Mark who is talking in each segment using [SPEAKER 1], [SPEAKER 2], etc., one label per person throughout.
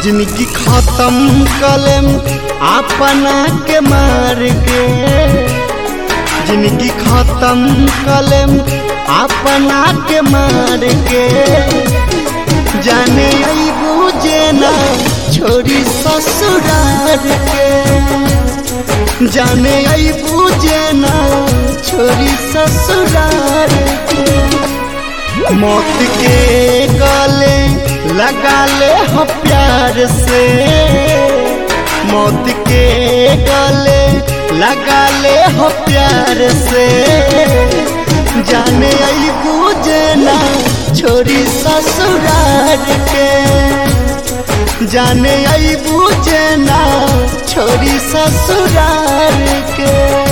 [SPEAKER 1] जिनकी खत्म कलम अपना के मार के जिनकी खत्म कलम अपना के मार के जाने आई बुझे ना छोरी ससुरार के जाने आई बुझे ना छोरी ससुरार के मौत के गले लगा ले हो प्यार से मौत के गले लगा ले हो प्यार से जाने आई बुझे ना छोरी ससुरार के जाने आई बुझे ना छोरी ससुरार के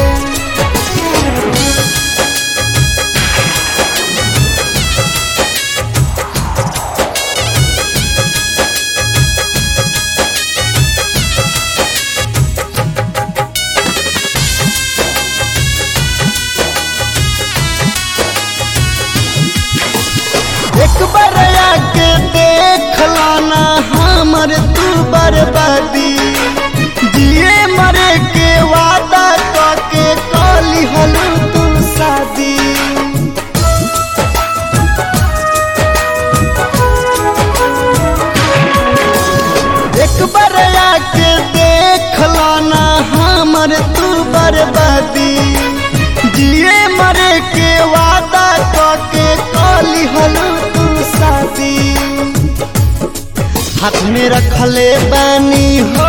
[SPEAKER 1] एक बार आके देख लाना हमर तू बर्बादी जिए मरे के वादा करके कली हलू तू शादी एक बार आके देख लाना हमर तू बर्बादी जिए मरे के वादा करके कली हलू तू शादी हाथ में रखले बानी हो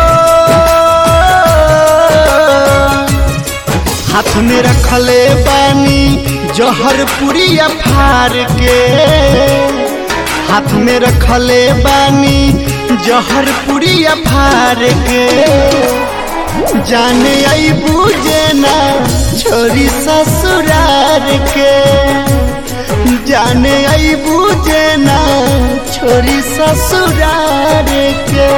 [SPEAKER 1] हाथ में रखले बानी जहर पुरिया फार के हाथ में रखले बानी जहर पुरिया फार के जाने आई बुझे ना छोरी ससुरार के जाने आई बुझे ना छोरी ससुरार के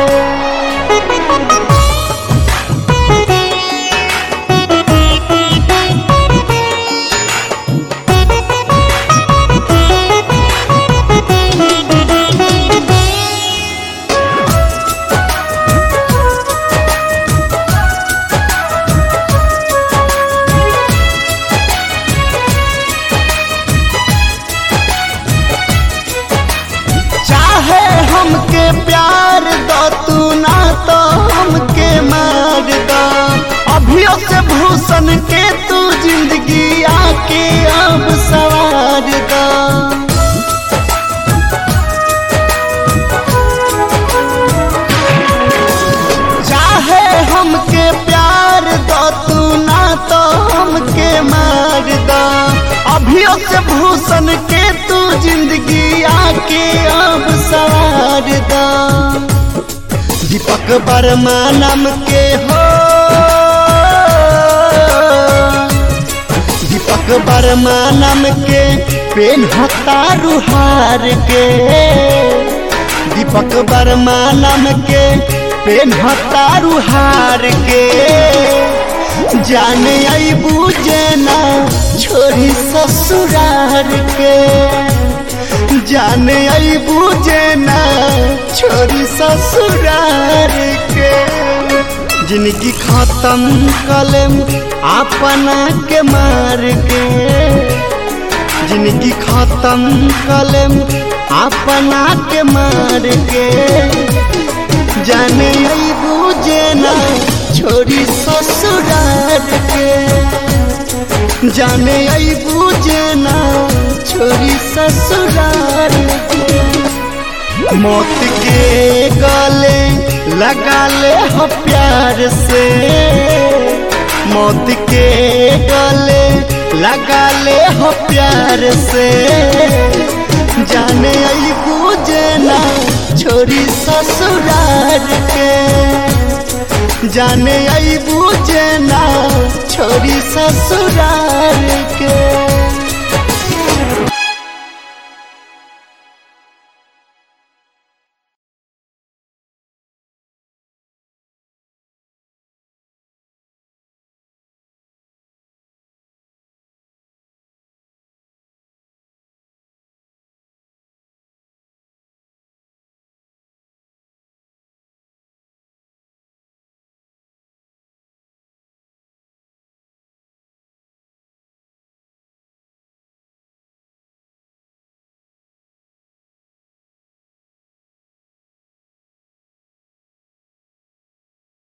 [SPEAKER 1] चाहे हमके प्यार दो तू ना तो हमके मार दो अभियो से भूषण के तू जिंदगी आके अब सवार दो चाहे हमके प्यार दो तू ना तो हमके मार दो अभियो से भूषण के तू जिंदगी आके अब सवार दो दीपक वर्मा नाम के हो दीपक वर्मा नाम के पेन हतारू हार के दीपक वर्मा नाम के पेन हतारू हार के जाने आई बुझे ना छोरी ससुरार के जाने आई बुझे ना छोरी ससुरार के जिनकी खत्म कलम अपना के मार के जिनकी खत्म कलम अपना के मार के जाने आई बुझे ना छोरी ससुरार के जाने आई बुझे ना छोरी ससुरार के मौत के गले लगा ले हो प्यार से मौत के गले लगा ले हो प्यार से जाने आई बुझे ना छोरी ससुरार के जाने आई बुझे ना छोरी ससुरार